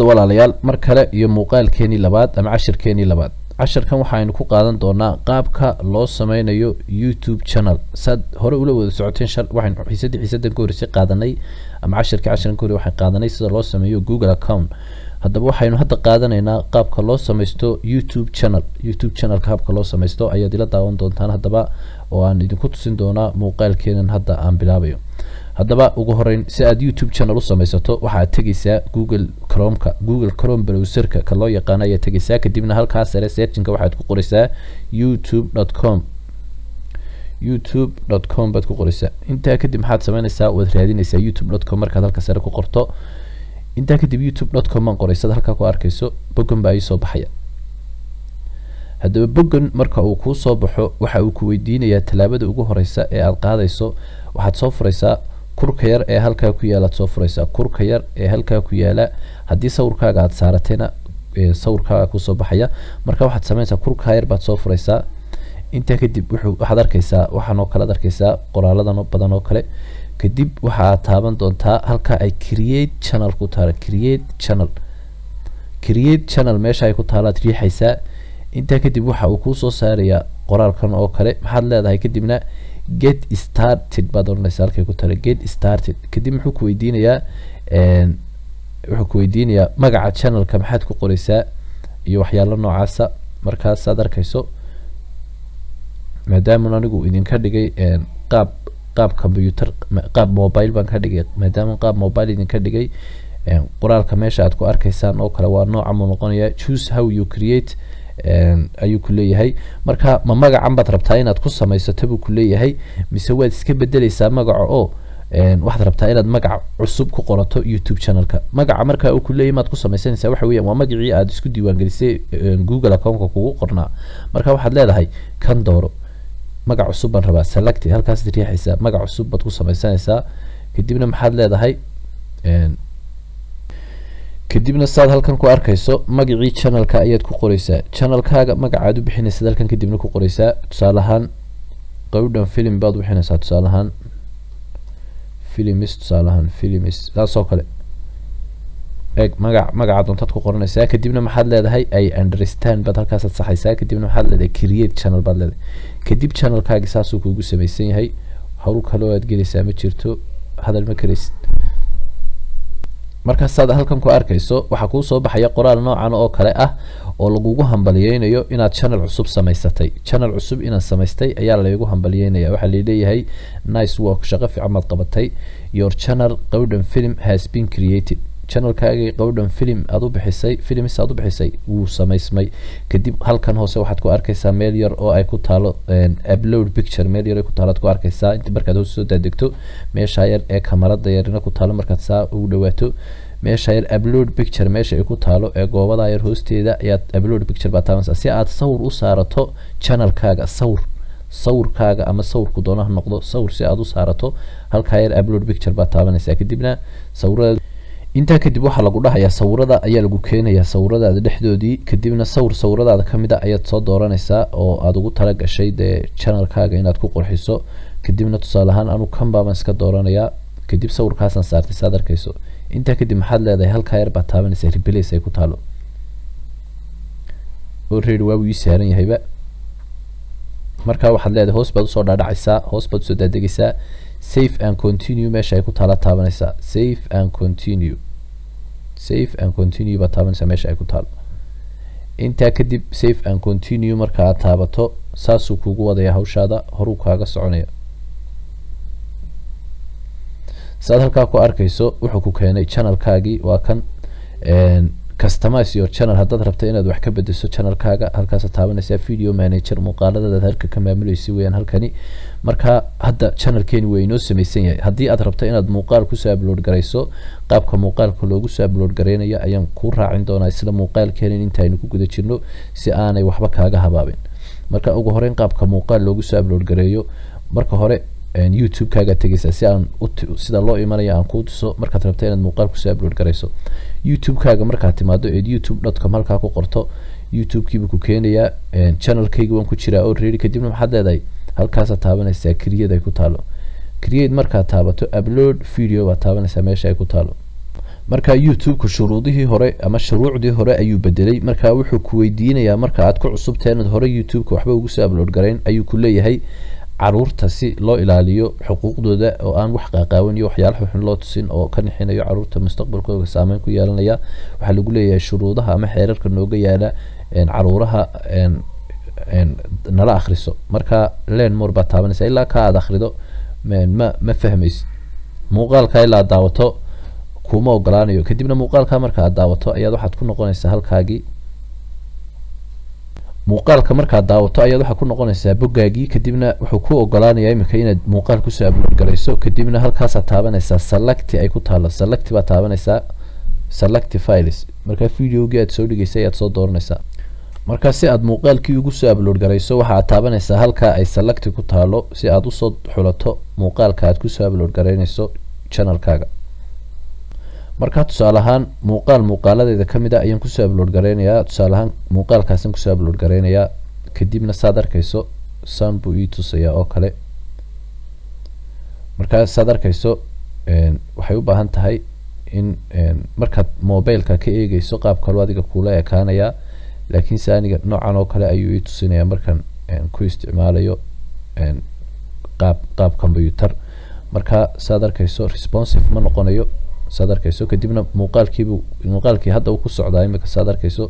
walaalayaal mar kale iyo muuqaalkeenii labaad ama cashirkeenii labaad casharkan waxaaynu ku qaadan doonaa qaabka loo sameynayo youtube channel saad hore ula wada socoteen shal waxaynu xiisadii xiisadan ka horeysay qaadanay ama cashirkii casharkan ka horey waxaan qaadanay sida loo sameeyo google account haddaba waxaynu hadda qaadanaynaa qaabka loo sameysto youtube channel youtube channelka habka loo sameysto ayaad ila daawan doontaan haddaba oo aan idinku tusin doonaa muuqaalkeenan hadda aan bilaabayo haddaba ugu horeyn si aad youtube channel u sameysato waxaad tegeysaa google cromeka google chrome browserka ka loo yaqaano ayaad tegeysaa kadibna halkaa sare searchinka waxaad ku qoreysaa youtube dot com youtube dot com baad ku qoreysaa intaa kadib maxaad sameyneysaa waad raadineysaa youtube dot com markaad halka sare ku qorto intaa kadib youtube dot com baan qoreysad halkaa ku arkeyso bogan baa iisoo baxaya haddaba bogan marka uu kuu soo baxo waxa uu ku weydiinayaa tallaabada ugu horeysa ee aada qaadayso waxaad soo fureysaa kurka yar ee halkaa ku yaala ad soo fureysaa kurka yar ee halkaa ku yaala haddii sawirkaaga aada saaratayna sawirkaaga kusoo baxaya marka waxaad sameyneysaa kurkaa yar baad soo fureysaa intaa kadib wuxuu waxaad arkeysaa waxaan oo kale ad arkeysaa qoraaladan badan oo kale kadib waxa aad taaban doontaa halka ay create channel ku taala create channel create channel meesha ay ku taalaad riixaysaa intaa kadib waxa uu kuu soo saarayaa qoraalkan oo kale maxaad leedahay kadibna get started baad oranaysa halkay ku taala get started kadib muxuu ku weydiinayaa wuxuu ku weydiinayaa magaca channelka maxaad ku qoreysaa iyo waxyaalo noocaasa markaas aad arkeyso maadaama anigu idinka dhigay qaab qaab combyuter qaab mobile baan ka dhigay maadaama qaab mobile idinka dhigay qoraalka meesha aad ku arkeysaan oo kale waa nooca muu noqonaya choose how you create ayuu ku leeyahay marka ma magacan baad rabtaa inaad ku samaysato buu ku leeyahay mise waad iska bedeleysaa magaca oo waxaad rabtaa inaad magac cusub ku qorato youtube channelka magaca marka uu ku leeyahay maad ku samaysanaysaa waxa weeyaan waa magacii aad isku diiwaangelisay google accountka kugu qornaa marka waxaad leedahay kan dooro magac cusub baan rabaa select halkaas riixaysaa magac cusub baad ku sameysanaysaa kadibna maxaad leedahay kadibna saad halkan ku arkeyso magacii channelka ayaad ku qoreysaa channelkaaga magacaad u bixinaysaad halkan kadibna ku qoreysaa tusaale ahaan qowdhan film baad u bixinaysaa tusaale ahaan films tusaale ahaan films saasoo kale eeg magac magaca doontaad ku qoranaysaa kadibna maxaad leedahay i understand baad halkaasaad saxaysaa kadibna maxaad leedahay create channel baad leedahay kadib channelkaagi saasuu kuugu sameysan yahay hawl kaloo aad geleysaa ma jirto hadal ma kareysid markaasaad halkan ku arkeyso waxaa kuu soo baxaya qoraal noocan oo kale ah oo lagugu hambaliyeynayo inaad channel cusub samaysatay channel cusub inaad samaystay ayaa laygu hambaliyeynaya waxaa laleeyahay nice work shaqo fiican baad qabatay your channel qowdhan film has been created channelkaagii qowdhan film aad u bixisay films aad u bixisay wuu samaysmay kadib halkan hoose waxaad ku arkeysaa meel yar oo ay ku taalo upload picture meel yar ay ku taalo aad ku arkeysaa inta markaad hoos soo daadegto meesha yar ee kamarada yarina ku taalo markaad saa ugu dhawaato meesha yar upload picture meesha ay ku taalo ee goobada yar hoosteeda ayaad upload picture baad taabanaysaa si aad sawir u saarato channelkaaga sawir sawirkaaga ama sawirku doonaha noqdo sawir si aad u saarato halkaa yar upload picture baad taabanaysaa kadibna sawirada intaa kadib waxaa lagu dhahayaa sawirada ayaa lagu keenayaa sawiradaada dhexdoodii kadibna sawir sawiradaada kamid a ayaad soo dooranaysaa oo aada ugu tala gashay dee channelkaaga inaad ku qurxiso kadibna tusaale ahaan anu kanbaabaan iska dooranayaa kadib sawirkaasaan saartay saad arkeyso intaa kadib maxaad leedahay halkaa yar baad taabanaysaa replace ay ku taalo already waa ii saaran yahayba markaa waxaad leedahay hoos baad usoo dhaadhacaysaa hoos baad usoo daadegaysaa safe and continue meesha ay ku taala taabanaysaa safe and continue safe and continue baad taabanaysaa meesha ay ku taalo intaa kadib safe and continue marka aad taabato saasuu kugu wadaya hawshaada horuu kaaga soconaya saad halkaa ku arkeyso wuxuu ku keenay channelkaagii waa kan customize your channel haddaad rabta inaad wax ka bedesho channelkaaga halkaasaad taabanaysaa video manager muuqaaladadaad halka ka maamuleysa weyaan halkani marka hadda channelkeeni waa inoo sameysan yahay haddii aad rabto inaad muuqaal kusoo upload garayso qaabka muuqaalka loogu soo upload gareynayo ayaan kuu raacin doonaa isla muuqaalkeenin intaaynu ku guda jirno si aanay waxba kaaga habaabin marka ugu horeyn qaabka muuqaal loogu soo upload gareeyo marka hore youtube-kaaga tegeysaa si aan sida loo imanayo aan kuu tuso markaad rabta inaad muuqaal kusoo upload garayso youtube-kaaga markaad timaado eed youtube dot com halkaa ku qorto youtube-kiibuu ku keenayaa channelkaygi waan ku jiraa already kadibna maxaad leedahay halkaasaad taabanaysaa create ay ku taalo create markaad taabato upload video baad taabanaysaa meesha ay ku taalo marka youtube-ku shuruudihii hore ama shuruucdii hore ayuu bedelay marka wuxuu ku weydiinayaa marka aad ku cusubtahay inaad hore youtube-ka waxba ugu soo upload garayn ayuu ku leeyahay caruurta si loo ilaaliyo xuquuqdooda oo aan wax qaaqaawan iyo waxyaala xunxun loo tusin oo ka nixinayo caruurta mustaqbalkooda saameyn ku yeelanaya waxaa lagu leeyahay shuruudaha ama xeerarka nooga yaala caruuraha nala akhriso marka len more baad taabanaysa ilaa ka aad akhrido ma ma fahmaysid muuqaalka ilaa daawato kuma ogolaanayo kadibna muuqaalka marka aad daawato ayaad waxaad ku noqonaysaa halkaagii muuqaalka markaad daawato ayaad waxaa ku noqonaysaa boggaagii kadibna wuxuu ku ogolaanayaa imika inaad muuqaal kusoo upload garayso kadibna halkaasaad taabanaysaa selecti ay ku taalo selecti baad taabanaysaa selecti files markaa videogii aad soo dhigaysay ayaad soo dooranaysaa markaa si aad muuqaalkii ugu soo upload garayso waxa aad taabanaysaa halkaa ay selecti ku taalo si aad usoo xulato muuqaalka aad kusoo upload garaynayso channelkaaga markaa tusaale ahaan muuqaal muuqaaladeeda ka mid a ayaan kusoo upload garaynayaa tusaale ahaan muuqaalkaasaan kusoo upload garaynayaa kadibna saad arkayso sound buu ii tusayaa oo kale markaa saad arkayso waxay u baahan tahay in markaad mobileka ka eegeyso qaab kaloo adiga kuula ekaanayaa laakiinse aniga noocan oo kale ayuu ii tusinayaa markaan ku isticmaalayo qaab qaab combyuter marka saad arkayso responsive ma noqonayo saad arkayso kadibna muuqaalkiibu muuqaalkii hadda uu ku socdaa imika saad arkayso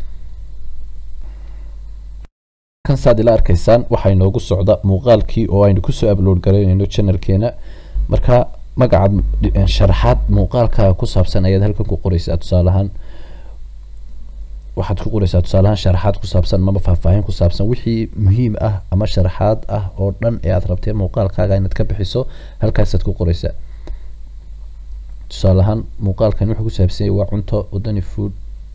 kan saad ila arkaysaan waxaa inoogu socda muuqaalkii oo aynu kusoo upload garaynayno channelkeena marka magacaad sharaxaad muuqaalkaaga ku saabsan ayaad halkan ku qoraysaa tusaale ahaan waxaad ku qoraysaa tusaale ahaan sharaxaad ku saabsan ama faahfaahin ku saabsan wixii muhiim ah ama sharaxaad ah oo dhan ee aad rabtee muuqaalkaaga inaad ka bixiso halkaasaad ku qoraysaa tusaale ahaan muuqaalkan wuxuu ku saabsan yahay waa cunto wadani food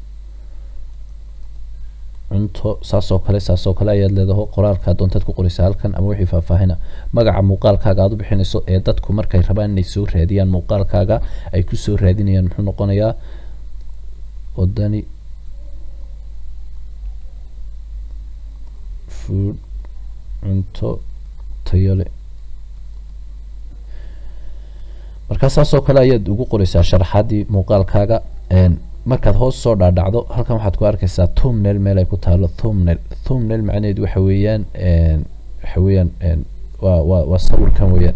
cunto saasoo kale saasoo kale ayaad leedaho qoraalkaa doontaad ku qoraysaa halkan ama wixii faahfaahina magaca muuqaalkaaga aad u bixinayso ee dadku markay rabaan inay soo raadiyaan muuqaalkaaga ay kusoo raadinayaan muxuu noqonayaa wadani food cunto tayo leh markaa saasoo kale ayaad ugu qoraysaa sharaxaadii muuqaalkaaga markaad hoos soo dhaadhacdo halkan waxaad ku arkaysaa thumnail meel ay ku taalo thumnail thumnail macnaheedu waxa weeyaan waxa weeyaan waa waa waa sawirkan weeyaan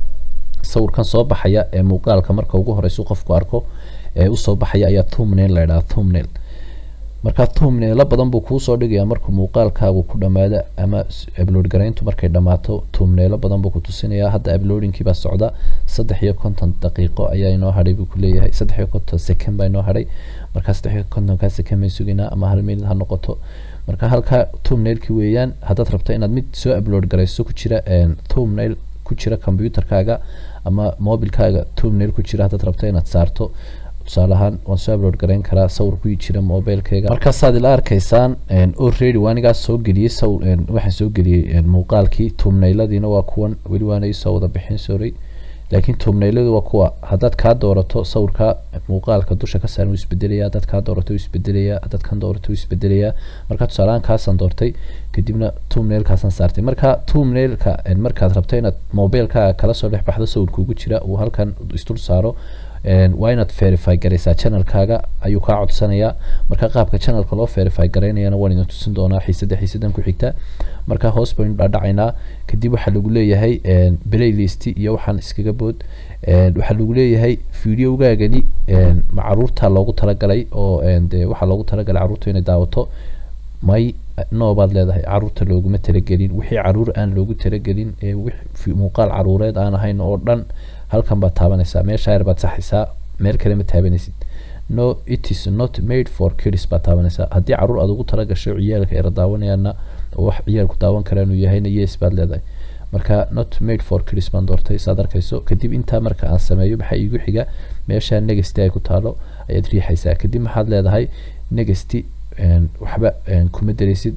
sawirkan soo baxaya ee muuqaalka marka ugu horeysa qofku arko ee usoo baxaya ayaa thumnail la idhaha thumnail marka thumnailo badan buu kuusoo dhigayaa markuu muuqaalkaagu ku dhamaado ama upload garayntu markay dhamaato thumnailo badan buu ku tusinayaa hadda uploadingkii baa socda saddex iyo konton daqiiqo ayaa inoo hadhay buu kuleeyahay saddex iyo konton second baa inoo hadhay markaa saddex iyo kontonkaa second bay suginaa ama hal minute ha noqoto marka halkaa thumnailki weeyaan haddaad rabto inaad mid soo upload garayso ku jira thumnail ku jira computerkaaga ama mobilkaaga thumnail ku jira haddaad rabto inaad saarto tusaale ahaan waan soo upload garayn karaa sawir ku jira mobilkayga markaasaad ila arkaysaan already waanigaa soo geliyey saw waxaan soo geliyey muuqaalkii tumnayladiina waa kuwan weli waana isoo wada bixin soray laakiin tumnayladu waa kuwa haddaad kaa doorato sawirka muuqaalka dusha ka saaran wuu isbedelaya haddaad kaa doorato wuu isbedelaya haddaad kan doorato wuu isbedelaya marka tusaalehaan kaasaan doortay kadibna tumnailkaasaan saartay marka tumnailka markaad rabto inaad mobilkaaga kala soo dhex baxdo sawirka ugu jira uu halkan isdul saaro waa inaad verify garaysaa channelkaaga ayuu kaa codsanayaa marka qaabka channelka loo verify garaynayana waan idin tusin doonaa xiisada xiisadan ku xigta marka hoos baynu dhaadhacaynaa kadib waxaa lagu leeyahay playlist iyo waxaan iskaga bood waxaa lagu leeyahay videogaagani ma caruurta loogu talagalay oo de waxaa loogu talagalay caruurta inay daawato may no baad leedahay caruurta looguma talagelin wixii caruur aan loogu talagelin muuqaal caruureed aan ahayn oo dhan halkan baad taabanaysaa meesha yar baad saxaysaa meel kale ma taabanaysid no it is not made for kids baad taabanaysaa haddii caruur aad ugu tala gasho ciyaalka era daawanayaana oo wax ciyaalku daawan karaan uu yahayna yes baad leedahay marka not made for kids baan doortay saad arkayso kadib intaa marka aan sameeyo maxaa iigu xiga meesha negasty ay ku taalo ayaad riixaysaa kadib maxaad leedahay negasty waxba kuma dareysid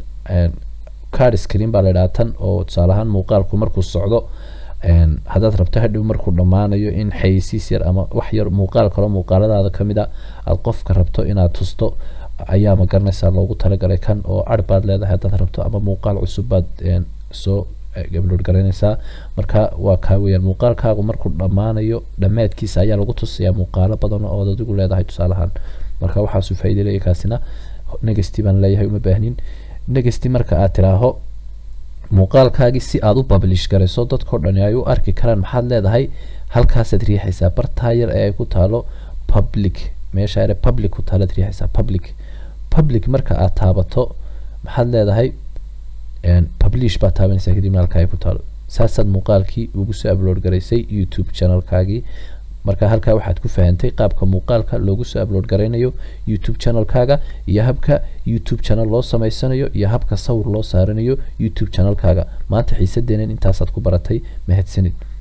card screen baa la idhaha tan oo tusaale ahaan muuqaalku markuu socdo haddaad rabto hadhow markuu dhammaanayo in xayeysiis yar ama wax yar muuqaal kaloo muuqaaladaada ka mid a aada qofka rabto inaad tusto ayaa ma garanaysaa loogu talagalay kan oo ar baad leedahay haddaad rabto ama muuqaal cusub baad soo upload garaynaysaa marka waa kaa weyaan muuqaalkaagu markuu dhammaanayo dhammaadkiisa ayaa lagu tusayaa muuqaalo badan oo adigu leedahay tusaalahaan marka waxaasu faa'iido leeyahay kaasina negasty baan leeyahay uma baahnin negasty marka aad tiraaho muuqaalkaagii si aad u publish garayso dadkao dhani ay u arki karaan maxaad leedahay halkaasaad riixaysaa bartaa yar ee ay ku taalo public meesha yare public ku taalaad riixaysaa public public marka aad taabato maxaad leedahay publish baad taabanaysaa kadibna halkaa ay ku taalo saasaad muuqaalkii ugu soo upload garaysay youtube channelkaagii marka halkaa waxaad ku fahantay qaabka muuqaalka loogu soo upload garaynayo youtube channelkaaga iyo habka youtube channel loo samaysanayo iyo habka sawir loo saaranayo youtube channelkaaga maanta xiisadeenan intaasaad ku baratay mahadsanid